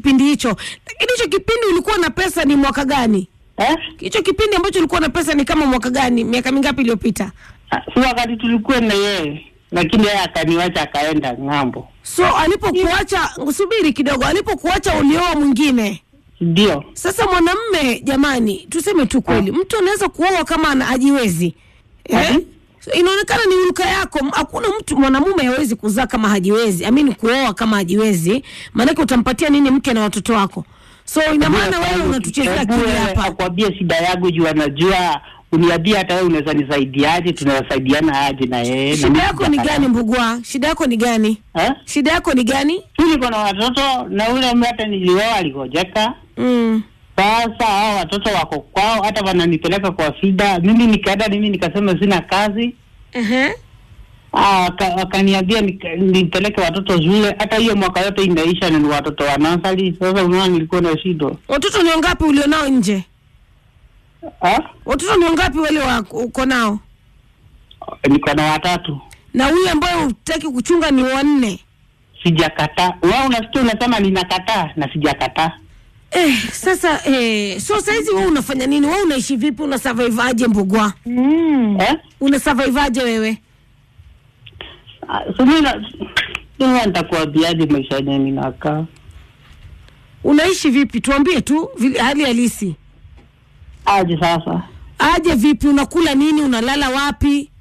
kipindi hicho. Lakini hicho kipindi ulikuwa na pesa ni mwaka gani? eh? Hicho kipindi ambacho ulikuwa na pesa ni kama mwaka gani? Miaka mingapi iliyopita? Ah, si wakati tulikuwa na yeye, lakini yeye akaniwacha akaenda ng'ambo. So alipokuacha, subiri kidogo, alipokuacha ulioa mwingine. Ndio Sasa mwanamme, jamani, tuseme tu kweli, mtu anaweza kuoa kama ana hajiwezi eh? Mhm. So, inaonekana ni hulka yako. M- Hakuna mtu mwanamume hawezi kuzaa kama hajiwezi, amini kuoa kama hajiwezi, maanake utampatia nini mke na watoto wako? So ina maana wewe unatuchezea Hebu akili wewe hapa. akwambie shida yangu juu anajua uniambie hata wewe unaweza nisaidiaje, tunasaidiana aje na yeye. Na Shida mimi yako ni sitakataa. gani Mbugua? Shida yako ni gani? Eh? Shida yako ni gani? Mimi niko na watoto na ule mtu hata nilioa aligojeka. Mm. Sasa hao watoto wako kwao, hata wananipeleka kwa shida. Mimi nikaenda, mimi nikasema sina kazi. Ehe. Ah, waka- wakaniambia nika- nipeleke watoto shule. Hata hiyo mwaka yote inaisha, na ni watoto wa nasari. Sasa unaona, nilikuwa na shida Watoto ni wangapi ulionao nje? ah? Watoto ni wangapi wale wa uko nao? Niko na watatu, Na huyu ambaye hutaki kuchunga ni wanne. sijakataa. Wewe unasikia unasema ninakataa, na sijakataa. Eh, sasa eh, so saizi wewe unafanya nini? Wewe unaishi vipi? Una survive aje Mbugwa? Eh? Una survive aje wewe? Ah, so mimi na sasa nitakuambiaje maisha yenyewe ninakaa. Unaishi vipi? Tuambie tu vile hali halisi. Aje sasa, Aje vipi? Unakula nini? Unalala wapi?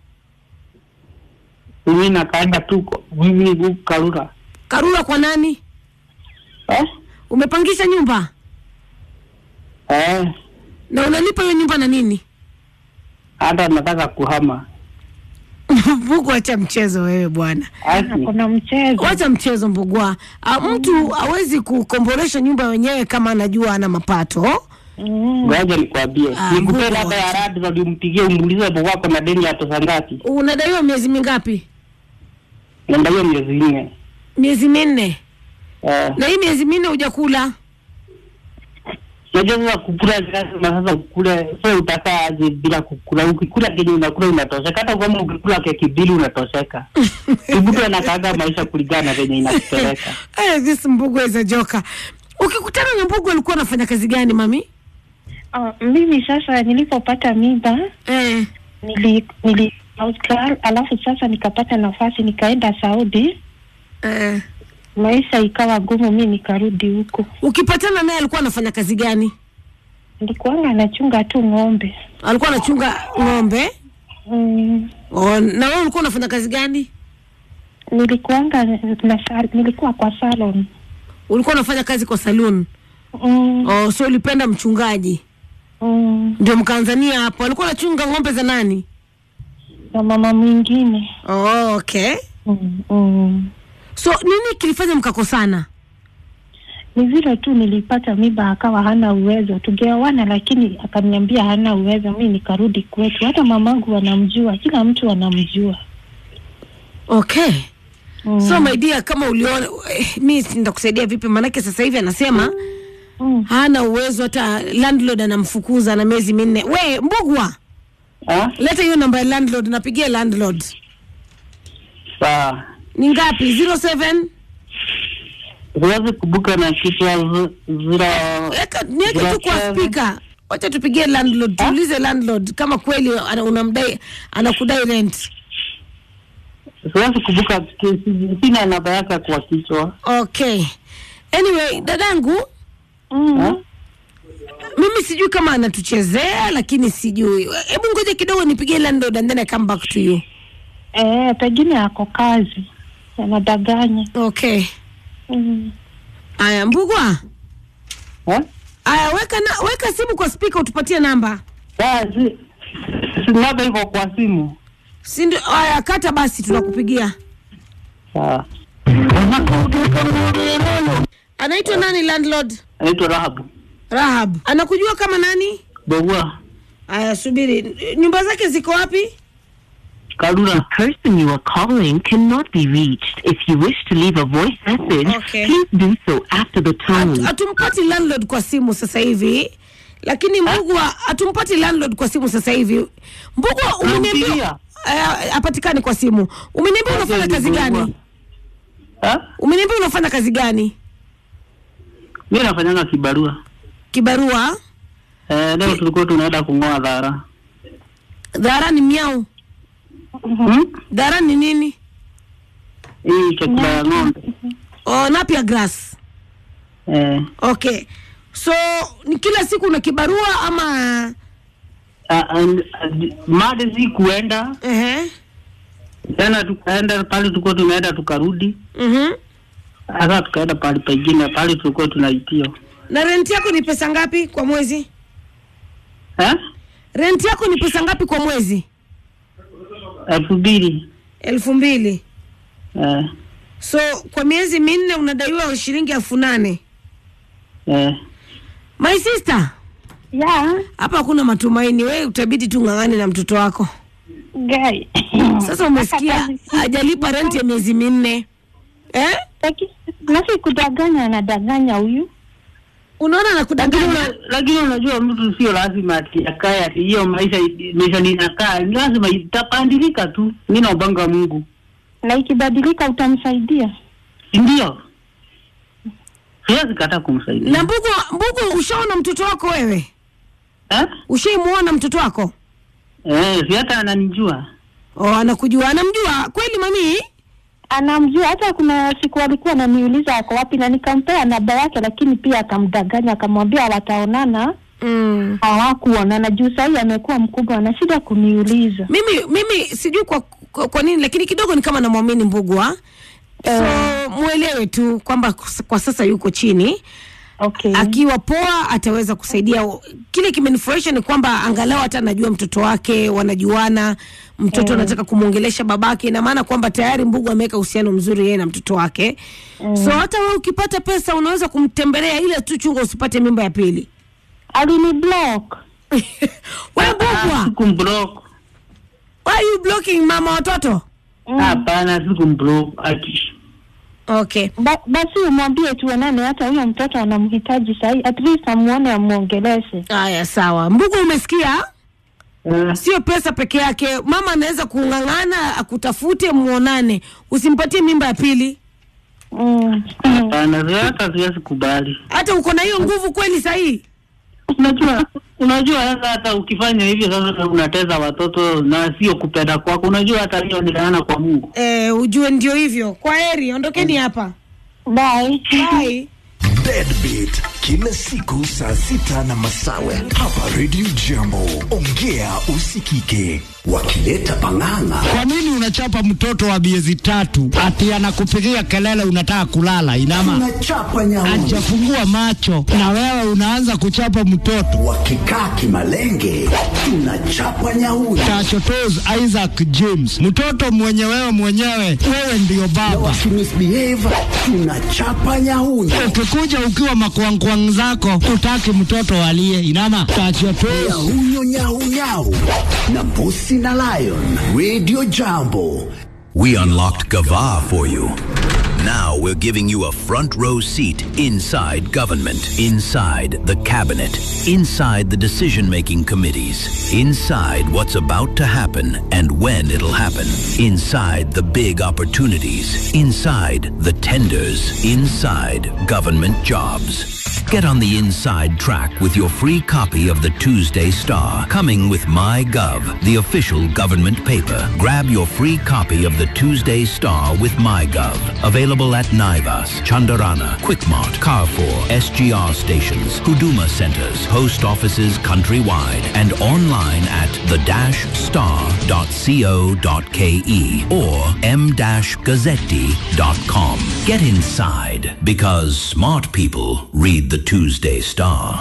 mimi nakaenda tu kwa- mimi huku Karura Karura kwa nani? eh? Umepangisha nyumba Eh, na unalipa hiyo nyumba na nini? hata nataka kuhama. Mbugwa, acha mchezo wewe bwana, Asi, kuna mchezo wacha mchezo Mbugwa. Ah, mtu hawezi kukombolesha nyumba wenyewe kama anajua ana mapato. mm. ngoja nikwambie, Ah, nikupee Mungu namba ya wacha. radi na nimpigie umuulize hapo wako na deni ya pesa ngapi. Unadaiwa miezi mingapi? Namba hiyo miezi nne. Miezi minne. Eh, Na hii miezi minne hujakula? unajua sasa kukula lazima sasa ukule, sasa utakaa aje bila kukula? Ukikula kenye unakula unatosheka, hata kama ukikula keki mbili unatosheka. Mtu anakaaga maisha kulingana na venye inakupeleka. Eh, this Mbugwa is a joker. Ukikutana na Mbugwa alikuwa anafanya kazi gani mami? Ah, mimi sasa nilipopata mimba Eh. nili, nili Austral, alafu sasa nikapata nafasi nikaenda Saudi, Eh. maisha ikawa ngumu, mi nikarudi huko. Ukipatana naye alikuwa anafanya kazi gani? Nilikuwanga nachunga tu ng'ombe Alikuwa anachunga ng'ombe. mm, Oh, na wewe ulikuwa unafanya kazi gani? nilikuwanga na sal, nilikuwa kwa salon Ulikuwa unafanya kazi kwa saloon. mm, Oh, so ulipenda mchungaji. mm, Ndio mkaanzania hapo. Alikuwa anachunga ng'ombe za nani? na mama mwingine Oh, okay. mm, mm. So nini kilifanya mkakosana? Ni vile tu nilipata mimba, akawa hana uwezo, tungeoana, lakini akaniambia hana uwezo, mi nikarudi kwetu. Hata mamangu wanamjua, kila mtu anamjua Okay. mm. So my dear, kama uliona eh, mi nitakusaidia vipi? Maanake sasa hivi anasema mm. hana uwezo, hata landlord anamfukuza na miezi minne. We Mbugwa, Ah, leta hiyo namba ya landlord, napigia landlord. sawa. Ni ngapi? 07 Siwezi kubuka na kichwa zi- zero Weka niweke tu kwa Zero speaker. Wacha tupigie landlord, tuulize landlord kama kweli ana- unamdai anakudai rent. siwezi kubuka, ki- sina namba yake kwa kichwa. Okay. Anyway, dadangu, Mm. Ah? mimi sijui kama anatuchezea lakini sijui. Hebu ngoja kidogo nipigie landlord and then I come back to you. Eh, pengine ako kazi anadanganya. Okay. mm. Aya, Mbugwa. Eh? Aya, weka na, weka simu kwa speaker utupatie namba. Sawa, si- si namba iko kwa simu. Si ndio? Aya, kata basi tunakupigia. Sawa. Anaitwa nani landlord? Anaitwa Rahabu. Rahab. Anakujua kama nani? Bogua. Aya, subiri. Nyumba zake ziko wapi? Karura. person you are calling cannot be reached. If you wish to leave a voice message, Okay. please do so after the tone. Hatu- Hatumpati landlord kwa simu sasa hivi. Lakini Mbugwa hatumpati landlord kwa simu sasa hivi. Mbugwa umeniambia Nampigia. eh, hapatikani kwa simu. Umeniambia unafanya kazi gani? Ha? Umeniambia unafanya kazi gani? mi nafanyanga kibarua kibarua eh, leo tulikuwa tunaenda kung'oa dhara dhara ni miau hmm? dhara ni nini hii chakula ya ng'ombe oh, napia grass eh, okay so ni kila siku na kibarua ama ah, ah, made si kuenda ehe tena tukaenda pale tulikuwa tunaenda tukarudi mhm sasa tukaenda pale pengine pale tulikuwa tunaitio na rent yako ni pesa ngapi kwa mwezi eh? rent yako ni pesa ngapi kwa mwezi elfu mbili elfu mbili eh, so kwa miezi minne unadaiwa shilingi elfu nane eh. my sister ya hapa hakuna matumaini we utabidi tu ng'ang'ane na mtoto wako gai sasa umesikia hajalipa rent ya miezi minne eh? nasi kudanganya anadanganya huyu unaona lakini nakudanganya una- lakini unajua mtu sio lazima ati akae ati hiyo maisha maisha ninakaa ni lazima itapandilika tu mi naubanga mungu na ikibadilika utamsaidia ndio siwezi kata kumsaidia na mbugu mbugu ushaona mtoto wako wewe eh? ushaimuona mtoto wako Eh, si hata ananijua oh, anakujua anamjua kweli mami anamjua hata kuna siku alikuwa ananiuliza ako wapi na nikampea namba yake lakini pia akamdanganya akamwambia wataonana mm. hawakuonana juu sahii amekuwa mkubwa ana shida kuniuliza mimi mimi sijui kwa, kwa, kwa nini lakini kidogo ni kama namwamini mbugwa so mwelewe tu kwamba kwa sasa yuko chini okay akiwa poa ataweza kusaidia kile kimenifurahisha ni kwamba angalau hata anajua mtoto wake wanajuana mtoto anataka kumwongelesha babake ina maana kwamba tayari mbugu ameweka uhusiano mzuri yeye na mtoto wake so hata we ukipata pesa unaweza kumtembelea ile tu chunga usipate mimba ya pili alini block we mbugwa sikumblock why are you blocking mama watoto hapana sikumblock ati okay ba, basi umwambie tuonane hata huyo mtoto anamhitaji sahii at least amuone amwongeleshe haya sawa mbugu umesikia eh, sio pesa peke yake mama anaweza kung'ang'ana akutafute muonane usimpatie mimba ya pili mm. hapana si hata siwezi kubali hata uko na hiyo nguvu kweli sahii unajua unajua sasa hata ukifanya hivyo sasa unateza watoto na sio kupenda kwako unajua hata hiyo ni laana kwa mungu e, ujue ndio hivyo kwa heri ondokeni hapa bye Bye. Deadbeat kila siku saa sita na masawe hapa Radio Jambo. Ongea usikike, wakileta pang'ang'a. Kwa nini unachapa mtoto wa miezi tatu ati anakupigia kelele unataka kulala? Inama Tunachapa nyauni hajafungua macho na wewe unaanza kuchapa mtoto. wakikaa kimalenge, tunachapa nyauni Tachotos Isaac James, mtoto mwenye wewe mwenyewe, wewe ndiyo na baba. wakimisbehave, tunachapa nyauni Ukikuja ukiwa makwangkwang zako, utaki mtoto alie. Inama tachotos nyahunyo nyaunyau na mbusi na lion. Radio Jambo. We unlocked Gava for you. Now we're giving you a front row seat inside government, inside the cabinet, inside the decision making committees, inside what's about to happen and when it'll happen, inside the big opportunities, inside the tenders, inside government jobs. Get on the inside track with your free copy of the Tuesday Star, coming with MyGov, the official government paper. Grab your free copy of the Tuesday Star with MyGov. Available at Naivas, Chandarana, Quickmart, Carrefour, SGR stations, Huduma centers, post offices countrywide, and online at the-star.co.ke or m-gazzetti.com. Get inside because smart people read the Tuesday Star.